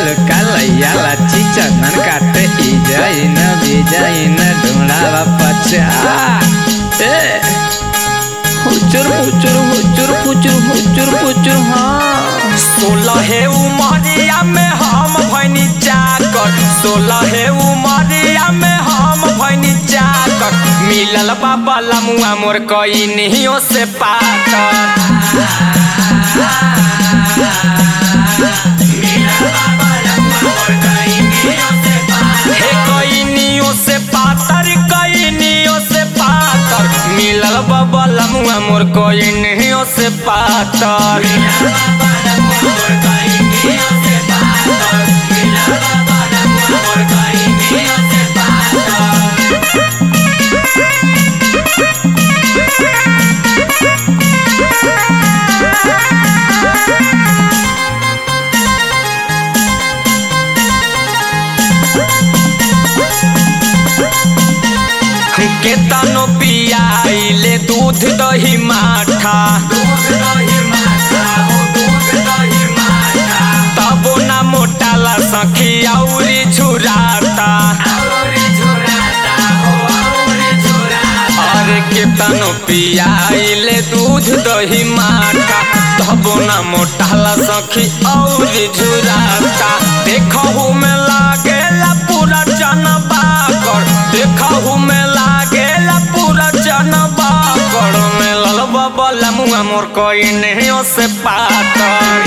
ललका चंदन काटे ई जाइन बेजाइन ढूंढावा पचा ए हुचुर हुचुर हुचुर हुचुर हुचुर हुचुर हाँ सोलहे उमरिया में हम भैनी चाकर सोलहे उमरिया में हम भैनी चाकर मिलल बाबा लमुआ मोर कई निहियो से पाकर हे कई नियो से पातर कई नियो से पातर मिलल बाबा लमुआ मोर कई निहियो से पातर केतनो पियाइले दूध दही माठा तबो ना मोटाला सखी औरी झुराता अरे केतनो पियाइले दूध दही माठा तबो ना मोटाला सखी औरी झुराता देखहु में लागेला पूरा जनबा कर देखहु में लागेला पूरा जनबा कर में ललबा बलमुआ मोर कई नहीं से पातर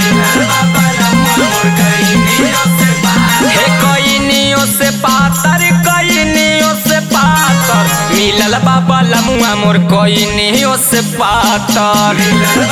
हे कईनियो से पातर कईनियो से पातर मिलल बाबा लमुआ मोर कईनियो से पातर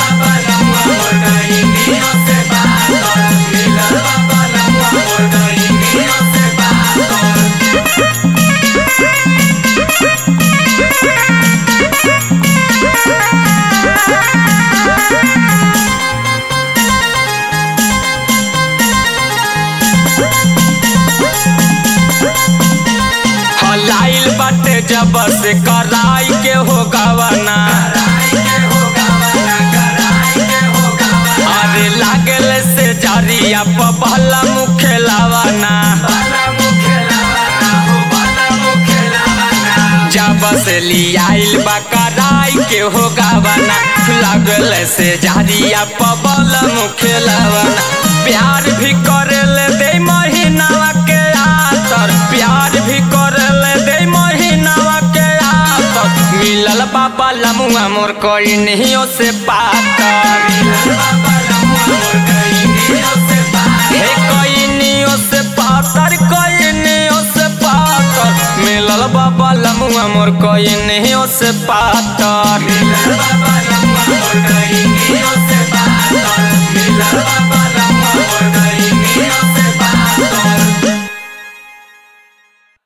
हलाइल बाटे जब से कराई के हो गवना अरे लागल से जरिया पहला मुखे लावना जब से लियाइल बा कराई के हो गवना लागल से जरिया पबल मुखे लावना प्यार भी करेले दे महीनावा के आतर प्यार भी करेले दे महीनावा के आतर मिलल बाबा लमुआ मोर कई नहीं से पातर हे कईनियो से पातर कईनियो से पातर मिलल बाबा लमुआ मोर कईनियो से पातर